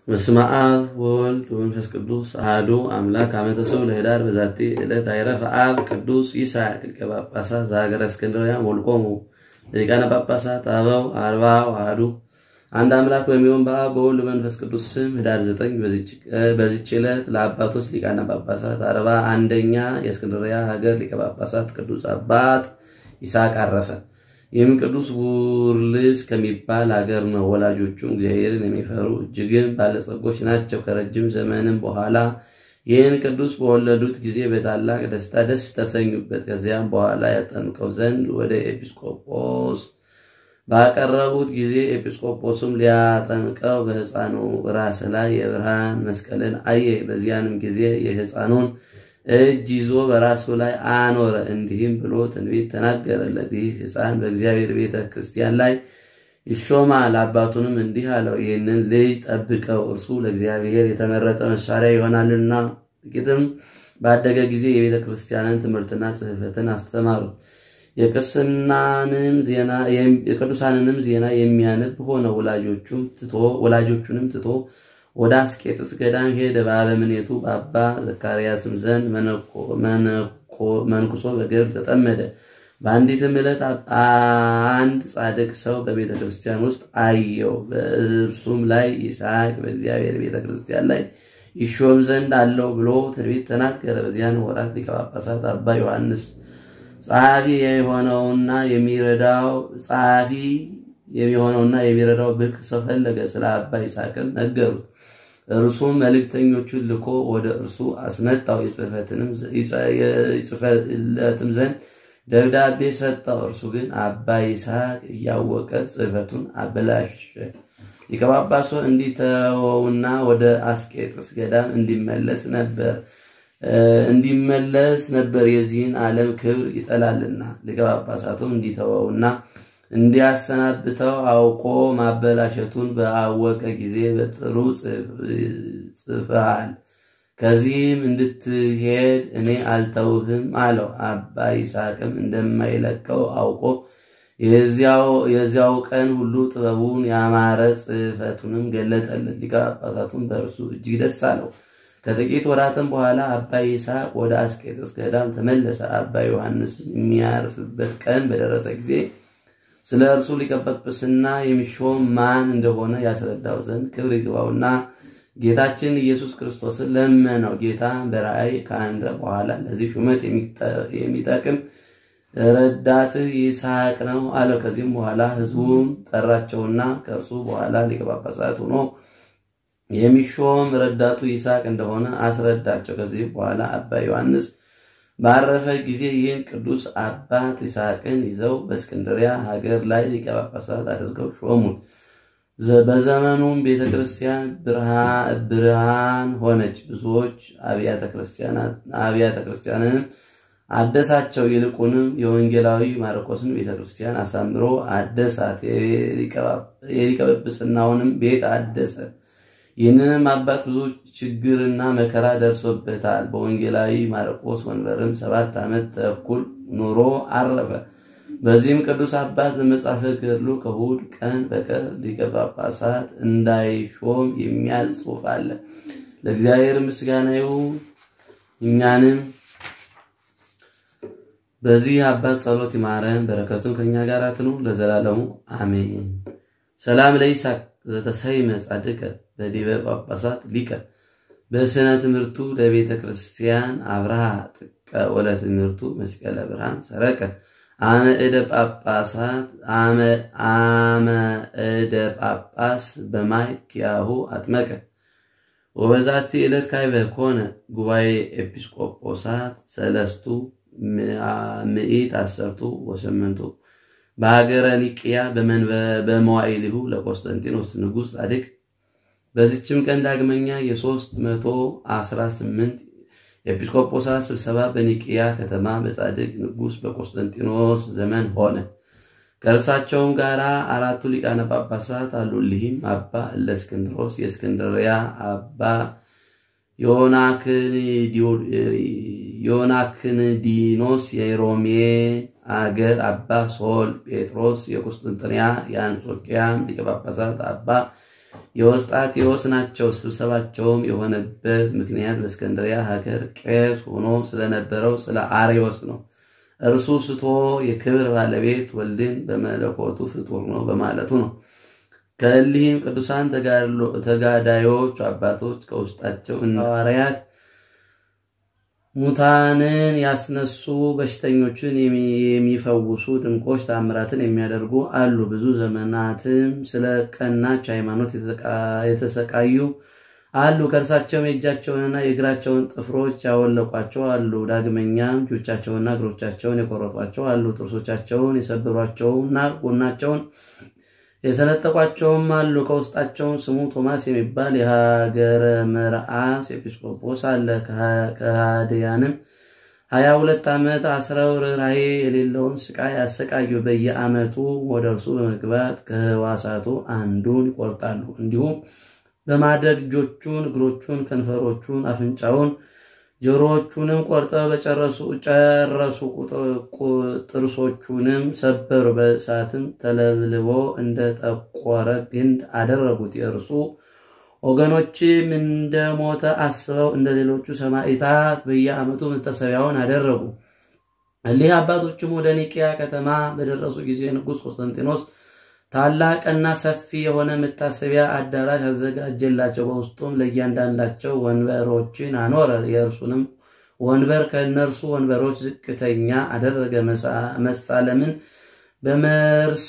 በስመ አብ ወወልድ ወመንፈስ ቅዱስ አሐዱ አምላክ አመ ተሰብእ ለኅዳር በዛቲ ዕለት አይረፈ አብ ቅዱስ ይስሐቅ ሊቀ ጳጳሳት ዘሀገረ እስክንድርያ ወልቆሙ ሊቃነ ጳጳሳት አበው አርባዕ አሐዱ። አንድ አምላክ በሚሆን በአብ በወልድ በመንፈስ ቅዱስ ስም ኅዳር ዘጠኝ በዚች ዕለት ለአባቶች ሊቃነ ጳጳሳት አርባ አንደኛ የእስክንድርያ ሀገር ሊቀ ጳጳሳት ቅዱስ አባት ይስሐቅ አረፈ። ይህም ቅዱስ ቡርልስ ከሚባል ሀገር ነው። ወላጆቹም እግዚአብሔርን የሚፈሩ እጅግም ባለጸጎች ናቸው። ከረጅም ዘመንም በኋላ ይህን ቅዱስ በወለዱት ጊዜ በታላቅ ደስታ ደስ ተሰኙበት። ከዚያም በኋላ ያጠምቀው ዘንድ ወደ ኤጲስቆጶስ ባቀረቡት ጊዜ ኤጲስቆጶስም ሊያጠምቀው በሕፃኑ ራስ ላይ የብርሃን መስቀልን አየ። በዚያንም ጊዜ የሕፃኑን እጅ ይዞ በራሱ ላይ አኖረ። እንዲህም ብሎ ትንቢት ተናገረለት። ይህ ሕፃን በእግዚአብሔር ቤተ ክርስቲያን ላይ ይሾማል። አባቱንም እንዲህ አለው፣ ይህንን ልጅ ጠብቀው፣ እርሱ ለእግዚአብሔር የተመረጠ መሳሪያ ይሆናልና። ጥቂትም ባደገ ጊዜ የቤተ ክርስቲያንን ትምህርትና ጽሕፈትን አስተማሩት። የቅዱሳንንም ዜና የሚያነብ ሆነ። ወላጆቹንም ትቶ ወደ አስቄጥስ ገዳም ሄደ። በአበምኔቱ በአባ ዘካርያስም ዘንድ መንኩሶ በገድል ተጠመደ። በአንዲትም ዕለት አንድ ጻድቅ ሰው በቤተ ክርስቲያን ውስጥ አየው። በእርሱም ላይ ይስሐቅ በእግዚአብሔር ቤተ ክርስቲያን ላይ ይሾም ዘንድ አለው ብሎ ትንቢት ተናገረ። በዚያን ወራት ሊቀ ጳጳሳት አባ ዮሐንስ ጸሐፊ የሆነውና የሚረዳው ጸሐፊ የሚሆነውና የሚረዳው ብርቅ ሰው ፈለገ። ስለ አባ ይስሐቅም ነገሩት። እርሱም መልእክተኞቹን ልኮ ወደ እርሱ አስመጣው። ይጽፍለትም ዘንድ ደብዳቤ ሰጠው። እርሱ ግን አባ ይስሐቅ እያወቀ ጽሕፈቱን አበላሸ። ሊቀ ጳጳሱ እንዲተወውና ወደ አስቄጥስ ገዳም እንዲመለስ ነበር እንዲመለስ ነበር የዚህን ዓለም ክብር ይጠላልና። ሊቀ ጳጳሳቱም እንዲተወውና እንዲያሰናብተው አውቆ ማበላሸቱን በአወቀ ጊዜ በጥሩ ጽፈሃል፣ ከዚህም እንድትሄድ እኔ አልተውህም አለው። አባ ይስሐቅም እንደማይለቀው አውቆ የዚያው ቀን ሁሉ ጥበቡን ያማረ ጽሕፈቱንም ገለጠለት። ሊቀ ጳጳሳቱም በእርሱ እጅግ ደስ አለው። ከጥቂት ወራትም በኋላ አባ ይስሐቅ ወደ አስቄጥስ ገዳም ተመለሰ። አባ ዮሐንስ የሚያርፍበት ቀን በደረሰ ጊዜ ስለ እርሱ ሊቀ ጵጵስና የሚሾም ማን እንደሆነ ያስረዳው ዘንድ ክብር ይግባውና ጌታችን ኢየሱስ ክርስቶስን ለመነው። ጌታ በራእይ ከአንተ በኋላ ለዚህ ሹመት የሚጠቅም ረዳትህ ይስሐቅ ነው አለው። ከዚህም በኋላ ሕዝቡም ጠራቸውና ከእርሱ በኋላ ሊቀ ጳጳሳት ሆኖ የሚሾም ረዳቱ ይስሐቅ እንደሆነ አስረዳቸው። ከዚህ በኋላ አባ ዮሐንስ ባረፈ ጊዜ ይህን ቅዱስ አባት ይስሐቅን ይዘው በእስክንድሪያ ሀገር ላይ ሊቀ ጳጳሳት አድርገው ሾሙት። በዘመኑም ቤተ ክርስቲያን ብርሃን ሆነች። ብዙዎች አብያተ ክርስቲያንንም አደሳቸው። ይልቁንም የወንጌላዊ ማርቆስን ቤተ ክርስቲያን አሳምሮ አደሳት። የሊቀ ጵጵስናውንም ቤት አደሰ። ይህንንም አባት ብዙ ችግርና መከራ ደርሶበታል። በወንጌላዊ ማርቆስ ወንበርም ሰባት ዓመት ተኩል ኑሮ አረፈ። በዚህም ቅዱስ አባት በመጽሐፈ ገድሉ ከእሑድ ቀን በቀር ሊቀ ጳጳሳት እንዳይሾም የሚያዝ ጽሑፍ አለ። ለእግዚአብሔር ምስጋና ይሁን። እኛንም በዚህ አባት ጸሎት ይማረን፣ በረከቱን ከእኛ ጋር ትኑር ለዘላለሙ አሜን። ሰላም ለይስሐቅ ዘተሰይመ ጻድቀ በዲበ ጳጳሳት ሊቀ በስነ ትምህርቱ ለቤተ ክርስቲያን አብርሃ ጥቀ ወለ ትምህርቱ መስቀለ ብርሃን ሰረቀ አመ እደ ጳጳሳት አመ እደ ጳጳስ በማይ ኪያሁ አጥመቀ ወበዛቲ ዕለት ካይበ ኮነ ጉባኤ ኤጲስቆጶሳት ሰለስቱ ምኢት አሰርቱ ወስምንቱ በሀገረ ኒቅያ በመዋዕሊሁ ለቆስጠንጢኖስ ንጉሥ ጻድቅ። በዚችም ቀን ዳግመኛ የሦስት መቶ አስራ ስምንት ኤጲስቆጶሳት ስብሰባ በኒቅያ ከተማ በጻድቅ ንጉሥ በቆስጠንጢኖስ ዘመን ሆነ። ከእርሳቸውም ጋር አራቱ ሊቃነ ጳጳሳት አሉ። እሊህም አባ እለእስክንድሮስ የእስክንድርያ፣ አባ ዮናክንዲኖስ የሮሜ አገር፣ አባ ሶል ጴጥሮስ የቁስጥንጥንያ የአንጾኪያም ሊቀ ጳጳሳት፣ አባ የወስጣቴዎስ ናቸው። ስብሰባቸውም የሆነበት ምክንያት በእስከንድሪያ ሀገር ቄስ ሆኖ ስለነበረው ስለ አርዮስ ነው። እርሱ ስቶ የክብር ባለቤት ወልድን በመለኮቱ ፍጡር ነው በማለቱ ነው። ከእሊህም ቅዱሳን ተጋዳዮች አባቶች ከውስጣቸው እነ ሐዋርያት ሙታንን ያስነሱ፣ በሽተኞችን የሚፈውሱ፣ ድንቆች ታምራትን የሚያደርጉ አሉ። ብዙ ዘመናትም ስለ ቀናች ሃይማኖት የተሰቃዩ አሉ። ከእርሳቸውም የእጃቸውንና የእግራቸውን ጥፍሮች ያወለቋቸው አሉ። ዳግመኛም እጆቻቸውንና እግሮቻቸውን የቆረጧቸው አሉ። ጥርሶቻቸውን የሰበሯቸውና ጎናቸውን የሰነጠቋቸውም አሉ። ከውስጣቸውም ስሙ ቶማስ የሚባል የሀገረ መርዓስ ኤጲስቆጶስ አለ። ከሃዲያንም ሀያ ሁለት ዓመት አስረው ርኅራኄ የሌለውን ስቃይ ያሰቃዩ። በየዓመቱ ወደ እርሱ በመግባት ከሕዋሳቱ አንዱን ይቆርጣሉ። እንዲሁም በማድረግ እጆቹን፣ እግሮቹን፣ ከንፈሮቹን፣ አፍንጫውን፣ ጆሮዎቹንም ቆርጠው በጨረሱ ጨረሱ። ጥርሶቹንም ሰበሩ። በእሳትም ተለብልቦ እንደ ጠቆረ ግንድ አደረጉት። የእርሱ ወገኖችም እንደሞተ አስበው እንደ ሌሎቹ ሰማዕታት በየዓመቱ መታሰቢያውን አደረጉ። እሊህ አባቶችም ወደ ኒቅያ ከተማ በደረሱ ጊዜ ንጉሥ ቆስጠንጢኖስ ታላቅና ሰፊ የሆነ መታሰቢያ አዳራሽ አዘጋጀላቸው። በውስጡም ለእያንዳንዳቸው ወንበሮችን አኖረ። የእርሱንም ወንበር ከእነርሱ ወንበሮች ዝቅተኛ አደረገ። መሳለምን በመርስ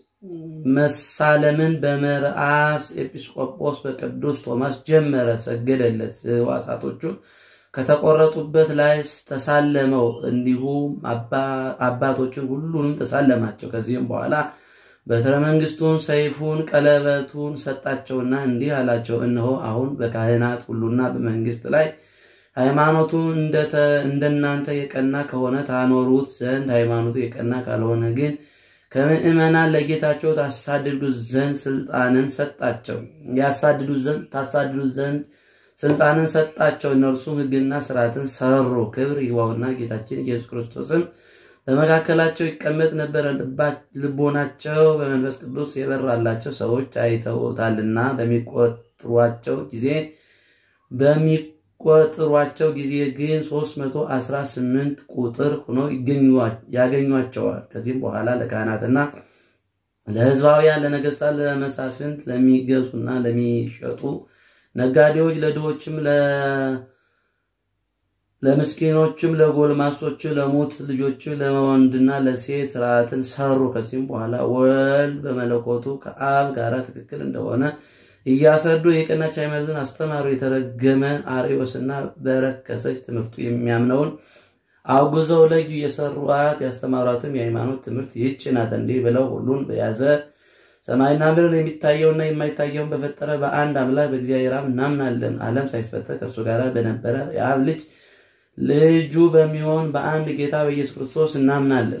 መሳለምን በመርዓስ ኤጲስቆጶስ በቅዱስ ቶማስ ጀመረ። ሰገደለት። ሕዋሳቶቹን ከተቆረጡበት ላይ ተሳለመው። እንዲሁም አባቶችን ሁሉንም ተሳለማቸው። ከዚህም በኋላ በትረ መንግስቱን፣ ሰይፉን፣ ቀለበቱን ሰጣቸውና እንዲህ አላቸው፣ እነሆ አሁን በካህናት ሁሉና በመንግስት ላይ ሃይማኖቱ እንደናንተ የቀና ከሆነ ታኖሩት ዘንድ ሃይማኖቱ የቀና ካልሆነ ግን ከምዕመናን ለጌታቸው ታሳድዱት ዘንድ ስልጣንን ሰጣቸው። ያሳድዱት ዘንድ ታሳድዱት ዘንድ ስልጣንን ሰጣቸው። እነርሱም ሕግና ስርዓትን ሰሩ። ክብር ይግባውና ጌታችን ኢየሱስ ክርስቶስም በመካከላቸው ይቀመጥ ነበረ። ልቦናቸው በመንፈስ ቅዱስ የበራላቸው ሰዎች አይተውታልና በሚቆጥሯቸው ጊዜ በሚቆጥሯቸው ጊዜ ግን 318 ቁጥር ሆነው ያገኟቸዋል። ከዚህም በኋላ ለካህናትና ለሕዝባውያን፣ ለነገስታት፣ ለመሳፍንት፣ ለሚገዙና ለሚሸጡ ነጋዴዎች፣ ለድሆችም ለምስኪኖችም ለጎልማሶች ለሙት ልጆች ለወንድና ለሴት ስርዓትን ሰሩ። ከዚህም በኋላ ወልድ በመለኮቱ ከአብ ጋር ትክክል እንደሆነ እያስረዱ የቀናች ሃይማኖትን አስተማሩ። የተረገመ አርዮስና በረከሰች ትምህርቱ የሚያምነውን አውግዘው ለዩ። የሰሯት ያስተማሯትም የሃይማኖት ትምህርት ይህች ናት። እንዲህ ብለው ሁሉን በያዘ ሰማይና ምድር የሚታየውና የማይታየውን በፈጠረ በአንድ አምላክ በእግዚአብሔር አብ እናምናለን። ዓለም ሳይፈጠር ከእርሱ ጋር በነበረ የአብ ልጅ ልጁ በሚሆን በአንድ ጌታ በኢየሱስ ክርስቶስ እናምናለን።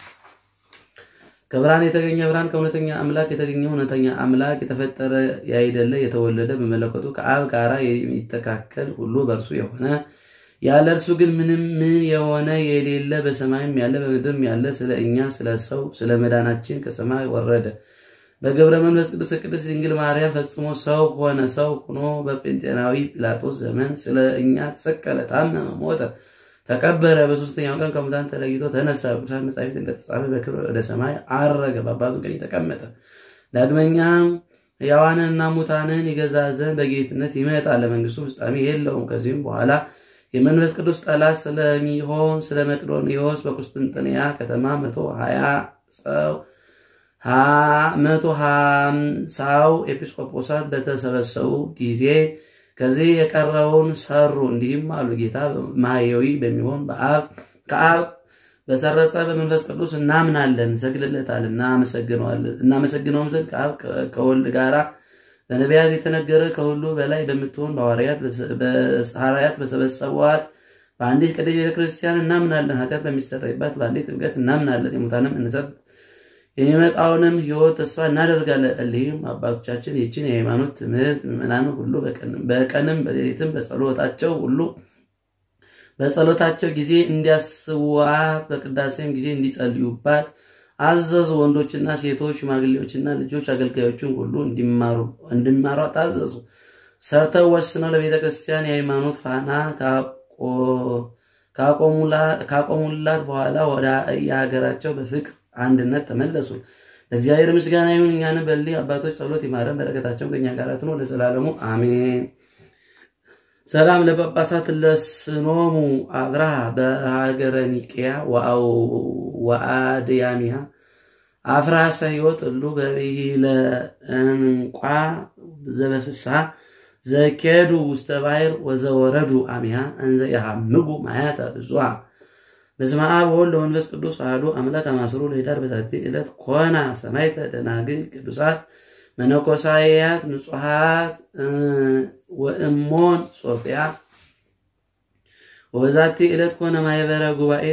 ከብርሃን የተገኘ ብርሃን ከእውነተኛ አምላክ የተገኘ እውነተኛ አምላክ የተፈጠረ ያይደለ የተወለደ በመለኮቱ ከአብ ጋራ የሚተካከል ሁሉ በእርሱ የሆነ ያለ እርሱ ግን ምንም ምን የሆነ የሌለ በሰማይም ያለ በምድርም ያለ ስለ እኛ ስለ ሰው ስለ መዳናችን ከሰማይ ወረደ። በገብረ መንፈስ ቅዱስ ቅድስት ድንግል ማርያም ፈጽሞ ሰው ሆነ። ሰው ሆኖ በጴንጤናዊ ጲላጦስ ዘመን ስለ እኛ ተሰቀለ፣ ታመመ፣ ሞተ፣ ተቀበረ። በሶስተኛው ቀን ከሙታን ተለይቶ ተነሳ። በቅዱሳን መጻሕፍት እንደተጻፈ በክብር ወደ ሰማይ አረገ፣ በአባቱ ቀኝ ተቀመጠ። ዳግመኛ ሕያዋንንና ሙታንን ይገዛ ዘንድ በጌትነት ይመጣል። ለመንግስቱ ፍጻሜ የለውም። ከዚህም በኋላ የመንፈስ ቅዱስ ጠላት ስለሚሆን ስለ መቅዶኒዎስ በቁስጥንጥንያ ከተማ መቶ ሀያ ሰው መቶ ሀምሳው ኤጲስቆጶሳት በተሰበሰቡ ጊዜ ከዚህ የቀረውን ሰሩ። እንዲህም አሉ። ጌታ ማህየዊ በሚሆን በአብ ከአብ በሰረጸ በመንፈስ ቅዱስ እናምናለን፣ እንሰግድለታል፣ እናመሰግነውም ዘንድ ከአብ ከወልድ ጋራ በነቢያት የተነገረ ከሁሉ በላይ በምትሆን በሐዋርያት በሰበሰቧት በአንዲት ቅድስት ቤተክርስቲያን እናምናለን። ኃጢአት በሚሰረይባት በአንዲት ጥምቀት እናምናለን። የሙታንም እንሰት የሚመጣውንም ሕይወት ተስፋ እናደርጋለን። እሊህም አባቶቻችን ይችን የሃይማኖት ትምህርት ምዕመናን ሁሉ በቀንም በሌሊትም በጸሎታቸው ሁሉ በጸሎታቸው ጊዜ እንዲያስቡዋት በቅዳሴም ጊዜ እንዲጸልዩባት አዘዙ። ወንዶችና ሴቶች፣ ሽማግሌዎችና ልጆች አገልጋዮችን ሁሉ እንዲማሩ ታዘዙ። ሰርተው ወስነው ለቤተ ክርስቲያን የሃይማኖት ፋና ካቆሙላት በኋላ ወደ የሀገራቸው በፍቅር አንድነት ተመለሱ። ለእግዚአብሔር ምስጋና ይሁን። እኛንም በእሊህ አባቶች ጸሎት ይማረን፣ በረከታቸውን ከእኛ ጋር ትኑር ለዘላለሙ አሜን። ሰላም ለጳጳሳት ለስኖሙ አብርሃ በሀገረ ኒቅያ ወአድያሚያ አፍራሰ ሕይወት እሉ በብሂለ እንቋ ዘበፍስሐ ዘኬዱ ውስተ ባሕር ወዘወረዱ አሚሃ እንዘ የሐምጉ ማያተ ብዙሃ በስመ አብ ወወልድ ወመንፈስ ቅዱስ አሐዱ አምላክ አማስሩ ለኅዳር በዛቲ ዕለት ኮና ሰማዕተ ደናግል ቅዱሳት መነኮሳያት ንጹሐት ወእሞን ሶፊያ ወበዛቲ ዕለት ኮነ ማኅበረ ጉባኤ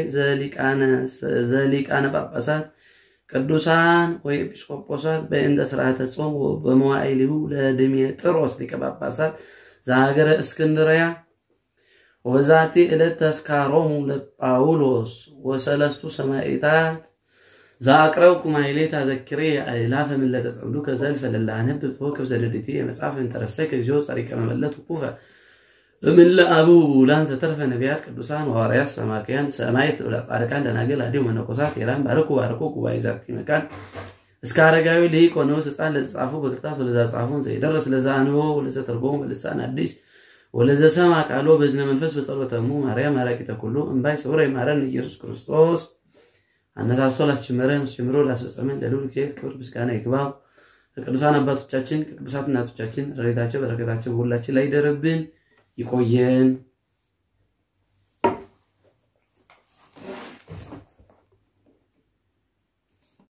ዘሊቃነ ጳጳሳት ቅዱሳን ወኤጲስቆጶሳት በእንተ ሥርዓተ ጾም በመዋዕሊሁ ለድሜጥሮስ ሊቀ ጳጳሳት ዘሀገረ እስክንድርያ ወበዛቲ ዕለት ተስካሮሙ ለጳውሎስ ወሰለስቱ ሰማዕታት ዘአቅረብኩ ማሕሌተ አዘኪሬ አእላፈ ምለተ ጸምዱከ ዘልፈ ለላነብብ ተወከብ ዘደድቲ የመጽሐፍ እንተረሰይከ እግዚኦ ጸሪቀ መበለት ውቁፈ እምለ አብኡ ቡላን ዘተርፈ ነቢያት ቅዱሳን ሐዋርያት ሰማክያን ሰማዕት ጻድቃን ደናግል አዲው መነኮሳት የራን ባረኩ ባረኩ ጉባኤ ዛቲ መካን እስከ አረጋዊ ልሂቅ ወንዑስ ሕፃን ለተጻፉ በክርታስ ወለዛ ጻፉን ዘይደርስ ለዛ አንቦ ወለዘ ተርጎሙ በልሳን አዲስ ወለዘ ሰማ ቃሎ በዝነ መንፈስ በጸሎተሙ ማርያም አራቂተ ኩሉ እምባይ ስውረ ይማረን ኢየሱስ ክርስቶስ አነሳስቶ ላስጀመረን አስጀምሮ ላስፈጸመን ለልዑል እግዚአብሔር ክብር ምስጋና ይግባው። ከቅዱሳን አባቶቻችን ከቅዱሳት እናቶቻችን ረድኤታቸው በረከታቸው በሁላችን ላይ ይደርብን። ይቆየን።